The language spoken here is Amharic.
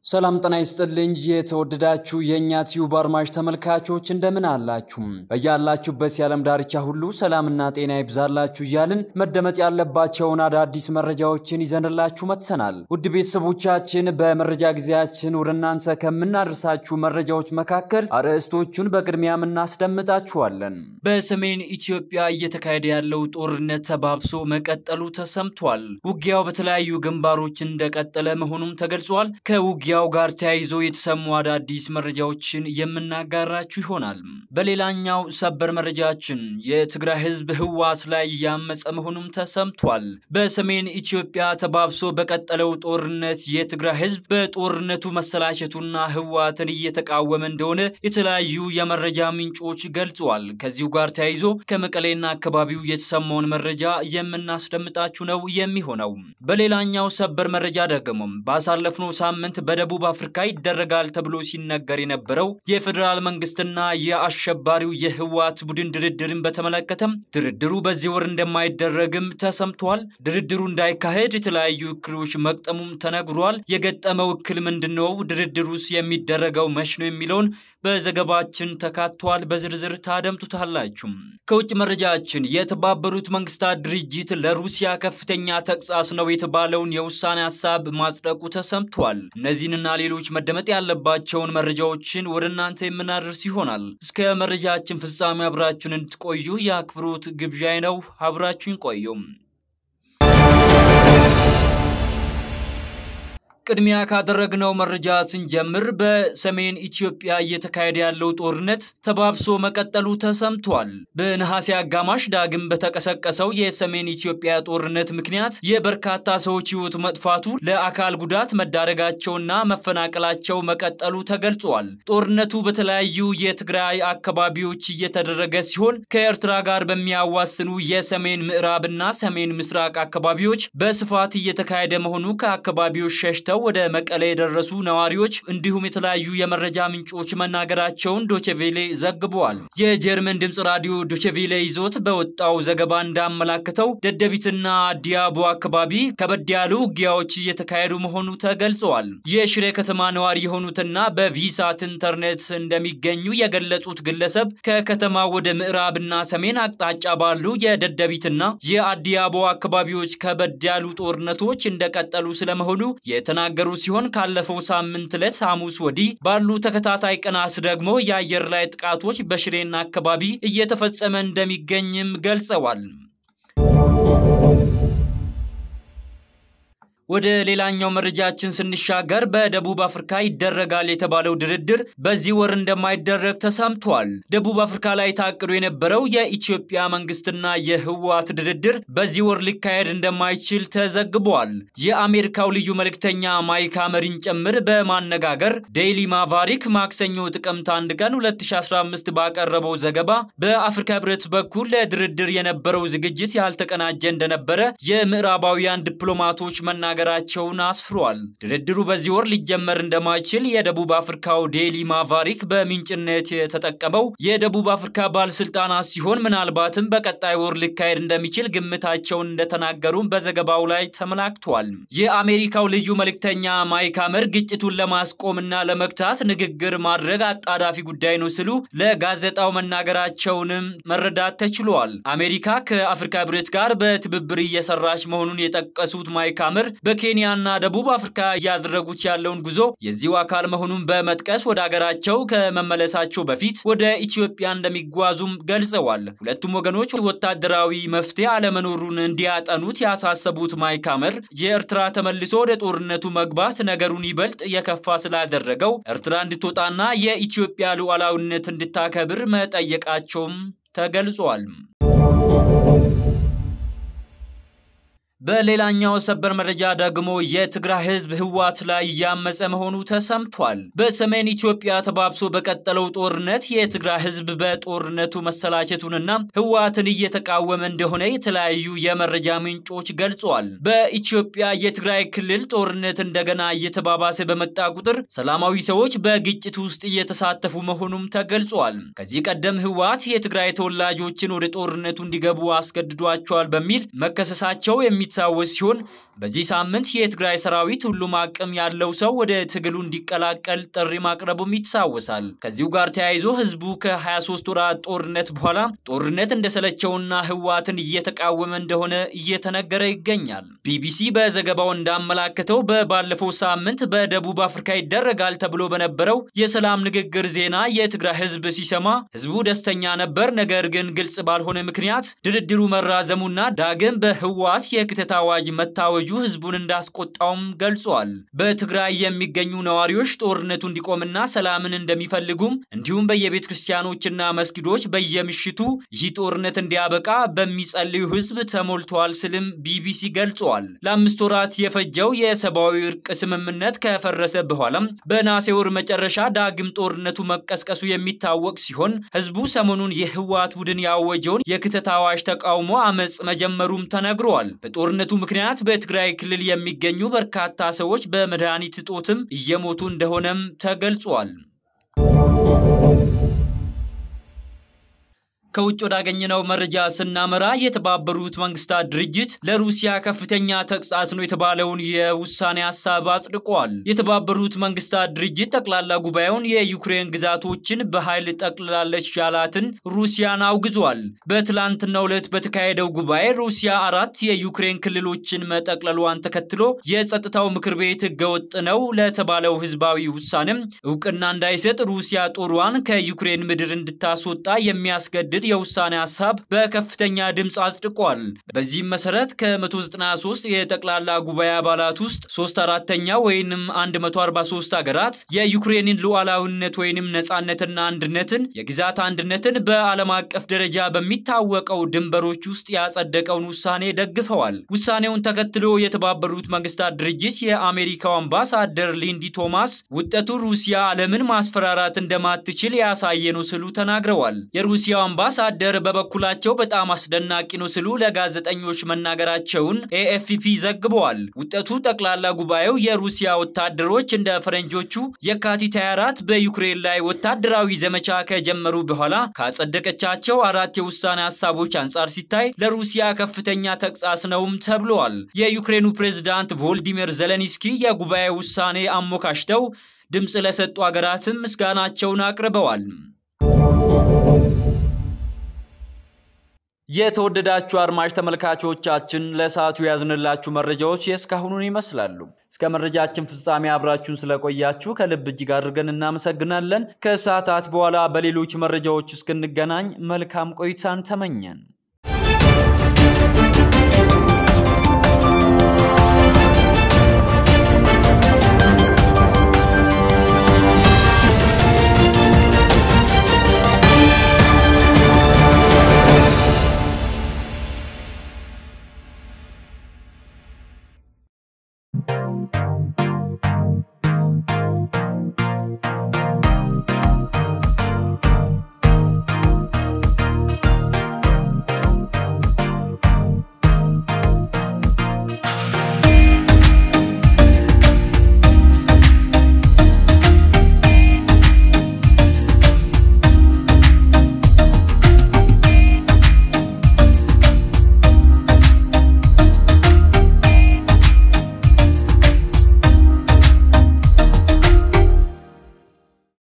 ሰላም ጤና ይስጥልኝ። የተወደዳችሁ የእኛ ቲዩብ አድማጭ ተመልካቾች እንደምን አላችሁ? በያላችሁበት የዓለም ዳርቻ ሁሉ ሰላምና ጤና ይብዛላችሁ እያልን መደመጥ ያለባቸውን አዳዲስ መረጃዎችን ይዘንላችሁ መጥተናል። ውድ ቤተሰቦቻችን በመረጃ ጊዜያችን ወደ እናንተ ከምናደርሳችሁ መረጃዎች መካከል አርዕስቶቹን በቅድሚያም እናስደምጣችኋለን። በሰሜን ኢትዮጵያ እየተካሄደ ያለው ጦርነት ተባብሶ መቀጠሉ ተሰምቷል። ውጊያው በተለያዩ ግንባሮች እንደቀጠለ መሆኑም ተገልጿል። ከውጊያው ጋር ተያይዞ የተሰሙ አዳዲስ መረጃዎችን የምናጋራችሁ ይሆናል። በሌላኛው ሰበር መረጃችን የትግራይ ሕዝብ ህወሓት ላይ እያመፀ መሆኑም ተሰምቷል። በሰሜን ኢትዮጵያ ተባብሶ በቀጠለው ጦርነት የትግራይ ሕዝብ በጦርነቱ መሰላቸቱና ህወሓትን እየተቃወመ እንደሆነ የተለያዩ የመረጃ ምንጮች ገልጸዋል። ከዚሁ ጋር ተያይዞ ከመቀሌና አካባቢው የተሰማውን መረጃ የምናስደምጣችሁ ነው የሚሆነው። በሌላኛው ሰበር መረጃ ደግሞ ባሳለፍነው ሳምንት በደቡብ አፍሪካ ይደረጋል ተብሎ ሲነገር የነበረው የፌዴራል መንግስትና የአሸባሪው የህወሓት ቡድን ድርድርን በተመለከተም ድርድሩ በዚህ ወር እንደማይደረግም ተሰምቷል። ድርድሩ እንዳይካሄድ የተለያዩ እክሎች መቅጠሙም ተነግሯል። የገጠመው እክል ምንድን ነው? ድርድሩስ የሚደረገው መች ነው የሚለውን በዘገባችን ተካቷል። በዝርዝር ታደምጡታላችሁ። ከውጭ መረጃችን የተባበሩት መንግስታት ድርጅት ለሩሲያ ከፍተኛ ተግሳጽ ነው የተባለውን የውሳኔ ሀሳብ ማጽደቁ ተሰምቷል። እነዚህንና ሌሎች መደመጥ ያለባቸውን መረጃዎችን ወደ እናንተ የምናደርስ ይሆናል። እስከ መረጃችን ፍጻሜ አብራችሁን እንድትቆዩ የአክብሮት ግብዣይ ነው። አብራችሁን ቆዩም። ቅድሚያ ካደረግነው መረጃ ስንጀምር በሰሜን ኢትዮጵያ እየተካሄደ ያለው ጦርነት ተባብሶ መቀጠሉ ተሰምቷል። በነሐሴ አጋማሽ ዳግም በተቀሰቀሰው የሰሜን ኢትዮጵያ ጦርነት ምክንያት የበርካታ ሰዎች ሕይወት መጥፋቱ፣ ለአካል ጉዳት መዳረጋቸውና መፈናቀላቸው መቀጠሉ ተገልጿል። ጦርነቱ በተለያዩ የትግራይ አካባቢዎች እየተደረገ ሲሆን ከኤርትራ ጋር በሚያዋስኑ የሰሜን ምዕራብና ሰሜን ምስራቅ አካባቢዎች በስፋት እየተካሄደ መሆኑ ከአካባቢዎች ሸሽተው ወደ መቀሌ የደረሱ ነዋሪዎች እንዲሁም የተለያዩ የመረጃ ምንጮች መናገራቸውን ዶቼቬሌ ዘግበዋል። የጀርመን ድምፅ ራዲዮ ዶቼቬሌ ይዞት በወጣው ዘገባ እንዳመላከተው ደደቢትና ዲያቦ አካባቢ ከበድ ያሉ ውጊያዎች እየተካሄዱ መሆኑ ተገልጸዋል። የሽሬ ከተማ ነዋሪ የሆኑትና በቪሳት ኢንተርኔት እንደሚገኙ የገለጹት ግለሰብ ከከተማ ወደ ምዕራብና ሰሜን አቅጣጫ ባሉ የደደቢትና የአዲያቦ አካባቢዎች ከበድ ያሉ ጦርነቶች እንደቀጠሉ ስለመሆኑ የተና ገሩ ሲሆን ካለፈው ሳምንት ዕለት ሐሙስ ወዲህ ባሉ ተከታታይ ቀናት ደግሞ የአየር ላይ ጥቃቶች በሽሬና አካባቢ እየተፈጸመ እንደሚገኝም ገልጸዋል። ወደ ሌላኛው መረጃችን ስንሻገር በደቡብ አፍሪካ ይደረጋል የተባለው ድርድር በዚህ ወር እንደማይደረግ ተሰምቷል። ደቡብ አፍሪካ ላይ ታቅዶ የነበረው የኢትዮጵያ መንግስትና የህወሓት ድርድር በዚህ ወር ሊካሄድ እንደማይችል ተዘግቧል። የአሜሪካው ልዩ መልእክተኛ ማይክ ሐመርን ጭምር በማነጋገር ዴይሊ ማቫሪክ ማክሰኞ ጥቅምት 1 ቀን 2015 ባቀረበው ዘገባ በአፍሪካ ህብረት በኩል ለድርድር የነበረው ዝግጅት ያልተቀናጀ እንደነበረ የምዕራባውያን ዲፕሎማቶች መናገር መናገራቸውን አስፍሯል። ድርድሩ በዚህ ወር ሊጀመር እንደማይችል የደቡብ አፍሪካው ዴሊ ማቫሪክ በምንጭነት የተጠቀመው የደቡብ አፍሪካ ባለስልጣናት ሲሆን ምናልባትም በቀጣይ ወር ሊካሄድ እንደሚችል ግምታቸውን እንደተናገሩም በዘገባው ላይ ተመላክቷል። የአሜሪካው ልዩ መልእክተኛ ማይክ ሐመር ግጭቱን ለማስቆምና ለመግታት ንግግር ማድረግ አጣዳፊ ጉዳይ ነው ሲሉ ለጋዜጣው መናገራቸውንም መረዳት ተችሏል። አሜሪካ ከአፍሪካ ህብረት ጋር በትብብር እየሰራች መሆኑን የጠቀሱት ማይክ ሐመር በኬንያና ደቡብ አፍሪካ እያደረጉት ያለውን ጉዞ የዚሁ አካል መሆኑን በመጥቀስ ወደ ሀገራቸው ከመመለሳቸው በፊት ወደ ኢትዮጵያ እንደሚጓዙም ገልጸዋል። ሁለቱም ወገኖች ወታደራዊ መፍትሄ አለመኖሩን እንዲያጠኑት ያሳሰቡት ማይክ ሐመር የኤርትራ ተመልሶ ወደ ጦርነቱ መግባት ነገሩን ይበልጥ የከፋ ስላደረገው ኤርትራ እንድትወጣና የኢትዮጵያ ሉዓላዊነት እንድታከብር መጠየቃቸውም ተገልጿል። በሌላኛው ሰበር መረጃ ደግሞ የትግራይ ህዝብ ህወሓት ላይ እያመፀ መሆኑ ተሰምቷል። በሰሜን ኢትዮጵያ ተባብሶ በቀጠለው ጦርነት የትግራይ ህዝብ በጦርነቱ መሰላቸቱንና ህወሓትን እየተቃወመ እንደሆነ የተለያዩ የመረጃ ምንጮች ገልጸዋል። በኢትዮጵያ የትግራይ ክልል ጦርነት እንደገና እየተባባሰ በመጣ ቁጥር ሰላማዊ ሰዎች በግጭት ውስጥ እየተሳተፉ መሆኑም ተገልጿል። ከዚህ ቀደም ህወሓት የትግራይ ተወላጆችን ወደ ጦርነቱ እንዲገቡ አስገድዷቸዋል በሚል መከሰሳቸው የሚ የሚታወስ ሲሆን በዚህ ሳምንት የትግራይ ሰራዊት ሁሉም አቅም ያለው ሰው ወደ ትግሉ እንዲቀላቀል ጥሪ ማቅረቡም ይታወሳል። ከዚሁ ጋር ተያይዞ ህዝቡ ከ23 ወራት ጦርነት በኋላ ጦርነት እንደሰለቸውና ህወሓትን እየተቃወመ እንደሆነ እየተነገረ ይገኛል። ቢቢሲ በዘገባው እንዳመላከተው በባለፈው ሳምንት በደቡብ አፍሪካ ይደረጋል ተብሎ በነበረው የሰላም ንግግር ዜና የትግራይ ህዝብ ሲሰማ ህዝቡ ደስተኛ ነበር። ነገር ግን ግልጽ ባልሆነ ምክንያት ድርድሩ መራዘሙና ዳግም በህወሓት የክተት አዋጅ መታወጁ ህዝቡን እንዳስቆጣውም ገልጿል። በትግራይ የሚገኙ ነዋሪዎች ጦርነቱ እንዲቆምና ሰላምን እንደሚፈልጉም እንዲሁም በየቤተ ክርስቲያኖችና መስጊዶች በየምሽቱ ይህ ጦርነት እንዲያበቃ በሚጸልዩ ህዝብ ተሞልተዋል ስልም ቢቢሲ ገልጿል። ለአምስት ወራት የፈጀው የሰብአዊ እርቅ ስምምነት ከፈረሰ በኋላም በነሐሴ ወር መጨረሻ ዳግም ጦርነቱ መቀስቀሱ የሚታወቅ ሲሆን ህዝቡ ሰሞኑን የህወሓት ቡድን ያወጀውን የክተት አዋጅ ተቃውሞ አመፅ መጀመሩም ተነግሯል። በጦርነቱ ምክንያት በትግራይ ክልል የሚገኙ በርካታ ሰዎች በመድኃኒት እጦትም እየሞቱ እንደሆነም ተገልጿል። ከውጭ ወዳገኘነው መረጃ ስናመራ የተባበሩት መንግስታት ድርጅት ለሩሲያ ከፍተኛ ተጽዕኖ የተባለውን የውሳኔ ሀሳብ አጽድቋል። የተባበሩት መንግስታት ድርጅት ጠቅላላ ጉባኤውን የዩክሬን ግዛቶችን በኃይል ጠቅልላለች ያላትን ሩሲያን አውግዟል። በትላንትናው ዕለት በተካሄደው ጉባኤ ሩሲያ አራት የዩክሬን ክልሎችን መጠቅለሏን ተከትሎ የጸጥታው ምክር ቤት ህገወጥ ነው ለተባለው ህዝባዊ ውሳኔም እውቅና እንዳይሰጥ ሩሲያ ጦሯን ከዩክሬን ምድር እንድታስወጣ የሚያስገድድ የውሳኔ ሀሳብ በከፍተኛ ድምፅ አጽድቋል። በዚህም መሰረት ከ193 የጠቅላላ ጉባኤ አባላት ውስጥ ሶስት አራተኛ ወይንም 143 ሀገራት የዩክሬንን ሉዓላዊነት ወይንም ነፃነትና አንድነትን የግዛት አንድነትን በዓለም አቀፍ ደረጃ በሚታወቀው ድንበሮች ውስጥ ያጸደቀውን ውሳኔ ደግፈዋል። ውሳኔውን ተከትሎ የተባበሩት መንግስታት ድርጅት የአሜሪካው አምባሳደር ሊንዲ ቶማስ ውጤቱ ሩሲያ ዓለምን ማስፈራራት እንደማትችል ያሳየ ነው ስሉ ተናግረዋል። የሩሲያው አምባሳደር በበኩላቸው በጣም አስደናቂ ነው ሲሉ ለጋዜጠኞች መናገራቸውን ኤኤፍፒ ዘግበዋል። ውጤቱ ጠቅላላ ጉባኤው የሩሲያ ወታደሮች እንደ ፈረንጆቹ የካቲት 24 በዩክሬን ላይ ወታደራዊ ዘመቻ ከጀመሩ በኋላ ካጸደቀቻቸው አራት የውሳኔ ሀሳቦች አንጻር ሲታይ ለሩሲያ ከፍተኛ ተግሳጽ ነውም ተብለዋል። የዩክሬኑ ፕሬዝዳንት ቮልዲሚር ዘለንስኪ የጉባኤ ውሳኔ አሞካሽተው ድምፅ ለሰጡ ሀገራትም ምስጋናቸውን አቅርበዋል። የተወደዳችሁ አድማጭ ተመልካቾቻችን ለሰዓቱ ያዝንላችሁ መረጃዎች የእስካሁኑን ይመስላሉ። እስከ መረጃችን ፍጻሜ አብራችሁን ስለቆያችሁ ከልብ እጅግ አድርገን እናመሰግናለን። ከሰዓታት በኋላ በሌሎች መረጃዎች እስክንገናኝ መልካም ቆይታን ተመኘን።